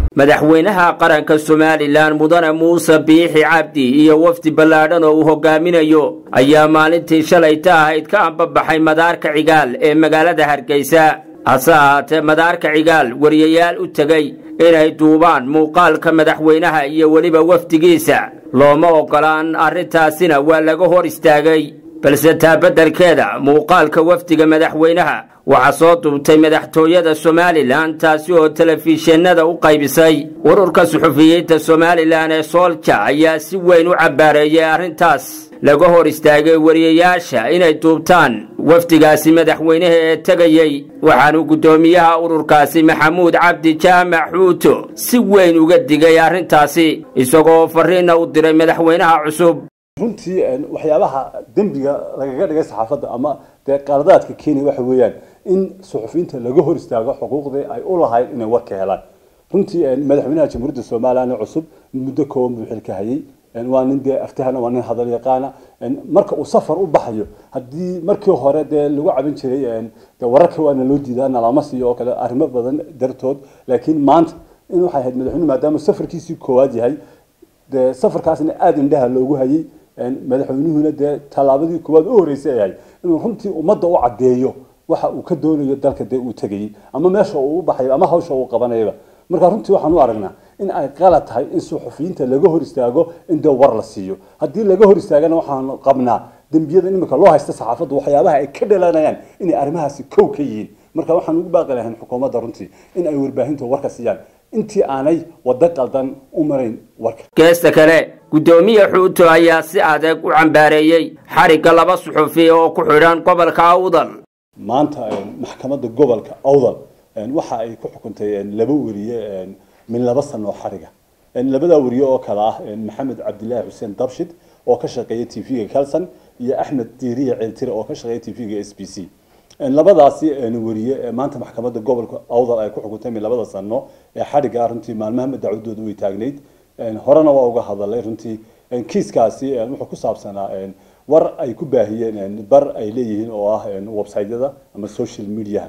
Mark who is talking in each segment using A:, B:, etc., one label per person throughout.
A: madaxweynaha qaranka somalilan mudane muuse biixi cabdi iyo wafdi ballaadhan oo uu hogaaminayo ayaa maalintii shalayta ahayd ka ambabaxay madaarka cigaal ee magaalada hargeysa hase ahaatee madaarka cigaal wariyayaal u tegey inay duubaan muuqaalka madaxweynaha iyo weliba wafdigiisa looma oggolaan arrintaasina waa laga hor istaagay balse taa beddelkeeda muuqaalka wafdiga madaxweynaha waxaa soo duubtay madaxtooyada somalilan taasi oo telefishinada u qaybisay ururka suxufiyiinta somalilan ee soolja ayaa si weyn u cabbaareeyay arrintaas laga hor istaagay wariyayaasha inay duubtaan wafdigaasi madaxweynaha ee tegayey waxaanu guddoomiyaha ururkaasi maxamuud cabdi jaamac xuuto si weyn uga digay arrintaasi isagoo farriinna u diray madaxweynaha cusub
B: runtii waxyaabaha dembiga lagaga dhigay saxaafadda ama dee qaladaadka kenya waxa weeyaan in suxufiyiinta laga hor istaago xuquuqdii ay u lahayd inay warka helaan runtii madaxweynaha jamhuuriyadda somalilan cusub muddo kooban buu xilka hayay waa nin dee aftahana waa nin hadal yaqaana marka uu safar u baxayo haddii markii hore dee lagu cabin jiray de wararka waana loo diidaa nalama siiyo oo kale arrimo badan dartood laakiin maanta in waxay ahayd madaxweyne maadaama safarkiisii koowaad yahay dee safarkaasna aada indhaha loogu hayay madaxweynuhuna dee tallaabadii koowaad u horeysay ayahay inuu runtii ummadda u caddeeyo waxa uu ka doonayo dalka dee uu tegayey ama meesha uu u baxayo ama hawsha uu qabanayaba marka runtii waxaan u aragnaa in ay qalad tahay in suxufiyiinta laga hor istaago in dee war la siiyo haddii laga hor istaagana waxaan qabnaa dembiyada imika loo haysta saxaafaddu waxyaabaha ay ka dhalanayaan inay arrimahaasi kow ka yihiin marka waxaan ugu baaqi lahayn xukuumadda runtii in ay warbaahinta warka siiyaan intii aanay waddo qaldan u marayn warka
A: geesta kale guddoomiye xuuto ayaa si adag u cambaareeyey xarigga laba suxufi oo ku xidhan gobolka awdal
B: maanta maxkamadda gobolka awdal waxa ay ku xukuntay laba weriye min laba sano oo xariga labadaa weriye oo kale ah maxamed cabdilaahi xuseen dabshid oo ka shaqeeya t v-ga calson iyo axmed diiriya ceeltire oo ka shaqeeya t v-ga s b c labadaasi weriye maanta maxkamadda gobolka awdal ay ku xukuntay min labada sano ee xadhiga runtii maalmaha dacwadooda way taagnayd horena waa uga hadalay runtii kiiskaasi wuxuu ku saabsanaa war ay ku baahiyeen bar ay leeyihiin oo ah websiteyada ama social mediaha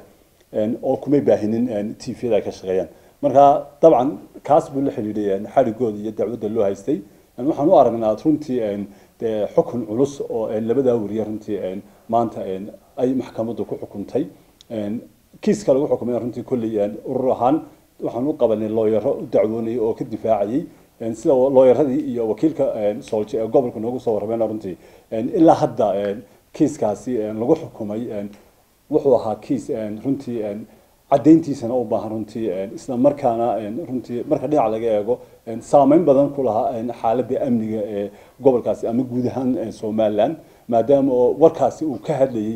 B: oo kumay baahinin t v-da ay ka shaqeeyaan marka dabcan kaas buu la xidhiidhay xadhigooda iyo dacwadda loo haystay waxaan u aragnaa runtii dee xukun culus oo labadaa weriye runtii maanta ay maxkamaddu ku xukuntay kiiska lagu xukumay runtii kolley urur ahaan waxaan u qabanay looyaro u dacwoonayay oo ka difaacayay sida looyaradii iyo wakiilka soolje ee gobolka noogu soo warrameen runtii ilaa hadda kiiskaasi lagu xukumay wuxuu ahaa kiis runtii caddayntiisana u baahan runtii isla markaana runtii marka dhinac laga eego saameyn badan ku lahaa xaaladda amniga ee gobolkaasi ama guud ahaan somaliland maadaama oo warkaasi uu ka hadlayay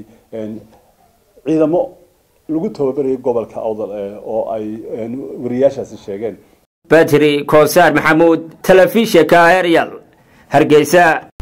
B: ciidamo lagu tababarayay gobolka awdal oo ay wariyaashaasi sheegeen
A: badri koosaar maxamuud telefishinka arial hargeysa